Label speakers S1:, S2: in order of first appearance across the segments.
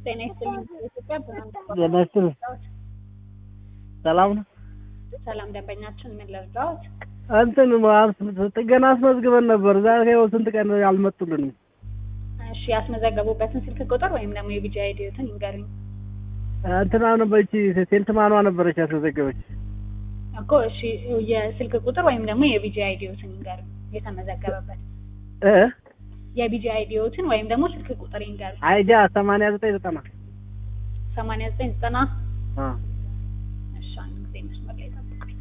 S1: ጤና ይስጥልኝ። ኢትዮጵያ ብርሃን
S2: ጤና ይስጥልኝ። ሰላም ነው?
S1: ሰላም ደንበኛችን ምን ልርዳዎት?
S2: እንትን ጥገና አስመዝግበን ነበር። ዛሬ ይኸው ስንት ቀን አልመጡልንም።
S1: እሺ ያስመዘገቡበትን ስልክ ቁጥር ወይም ደግሞ የቢጂ አይዲዮትን ይንገሩኝ
S2: እንትና ነበረች ሴልትማኗ ነበረች ያስመዘገበች።
S1: እኮ። እሺ የስልክ ቁጥር ወይም ደግሞ የቢጂ አይዲዮትን ይንገሩኝ የተመዘገበበት
S2: እ
S1: የቢጂ አይዲዮትን ወይም ደግሞ ስልክ ቁጥር ይንገሩኝ።
S2: አይዲያ ሰማንያ ዘጠኝ ዘጠና
S1: ሰማንያ ዘጠኝ ዘጠና
S2: አ
S1: እሺ አንድ ጊዜ መስመር ላይ ጠብቁኝ።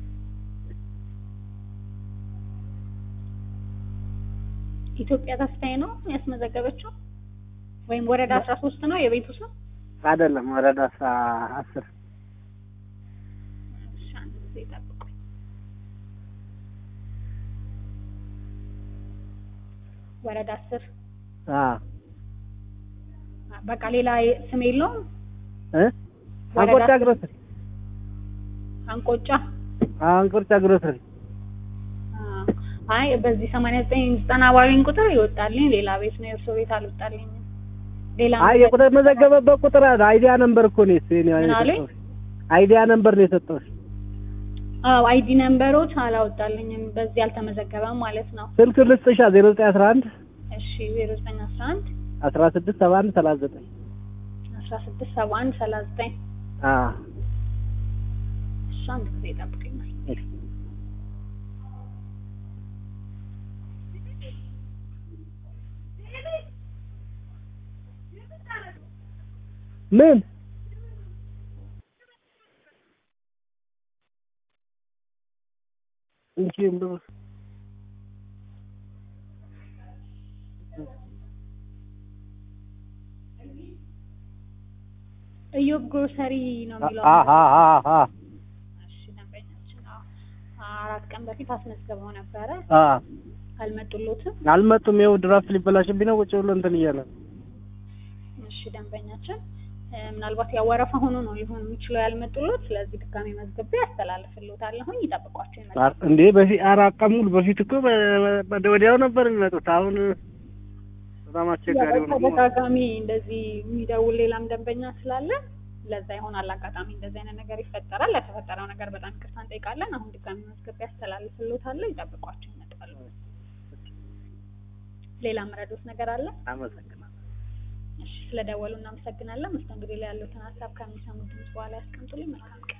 S1: ኢትዮጵያ ተስፋዬ ነው ያስመዘገበችው ወይም ወረዳ አስራ ሶስት ነው የቤቱ ስም?
S2: አይደለም ወረዳ አስራ አስር
S1: እሺ አንድ ጊዜ ጠብቁኝ። ወረዳ አስር
S2: አ
S1: በቃ ሌላ ስም የለውም።
S2: እ አንቆርጫ ግሮሰሪ
S1: አንቆጫ
S2: አንቆርጫ ግሮሰሪ
S1: አ- አይ በዚህ ሰማንያ ዘጠኝ ዘጠና ባሉኝ ቁጥር ይወጣልኝ ሌላ ቤት ነው የእርሶ ቤት አልወጣልኝም። ሌላ
S2: አይ የቁጥር መዘገበበት ቁጥር አለ። አይዲያ ነምበር እኮ ነው የኔ
S1: ምን አሉኝ?
S2: አይዲያ ነምበር ነው የሰጠሁሽ።
S1: አዎ አይዲ ነምበሮች አላወጣልኝም። በዚህ አልተመዘገበም ማለት ነው።
S2: ስልክ ልስጥሻ 0911
S1: እሺ ዜሮ ዘጠኝ አስራ አንድ
S2: 16 71 39
S1: አስራ ስድስት ሰባ አንድ ሰላሳ ዘጠኝ
S2: አ
S1: እሺ አንድ ጊዜ ጠብቀኝ።
S2: ምን እንጂ እንደው
S1: እዮብ ግሮሰሪ ነው የሚለው።
S2: አ አ አ አ
S1: እሺ ደንበኛችን አዎ አራት ቀን በፊት አስመዝግበው ነበረ።
S2: አ
S1: አልመጡሎትም።
S2: አልመጡም። ይኸው ድራፍት ሊበላሽብኝ ነው ቁጭ ብሎ እንትን እያለ ነው።
S1: እሺ ደንበኛችን እ፣ ምናልባት ያወረፈ ሆኖ ነው ሊሆን የሚችለው ያልመጡሎት። ስለዚህ ድጋሜ መዝግቤ ያስተላልፍልዎታለሁኝ። ይጠብቋቸው ይመጣል።
S2: አር- እንዴ በፊት አራት ቀን ሙሉ በፊት እኮ በ- በ- ወዲያው ነበር የሚመጡት። አሁን በጣም አስቸጋሪ ሆነ።
S1: ተደጋጋሚ እንደዚህ የሚደውል ሌላም ደንበኛ ስላለ ለዛ ይሆናል አጋጣሚ እንደዚህ አይነት ነገር ይፈጠራል። ለተፈጠረው ነገር በጣም ይቅርታ እንጠይቃለን። አሁን ድጋሜ መዝግቤ ያስተላልፍልዎታለሁ። ይጠብቋቸው ይመጣሉ። ሌላ መረዶት ነገር አለ?
S2: አመሰግናለሁ።
S1: እሺ ስለደወሉ እናመሰግናለን። መስተንግዶ ላይ ያሉትን ሀሳብ ከሚሰሙ ድምጽ በኋላ ያስቀምጡልኝ። መልካም ቀን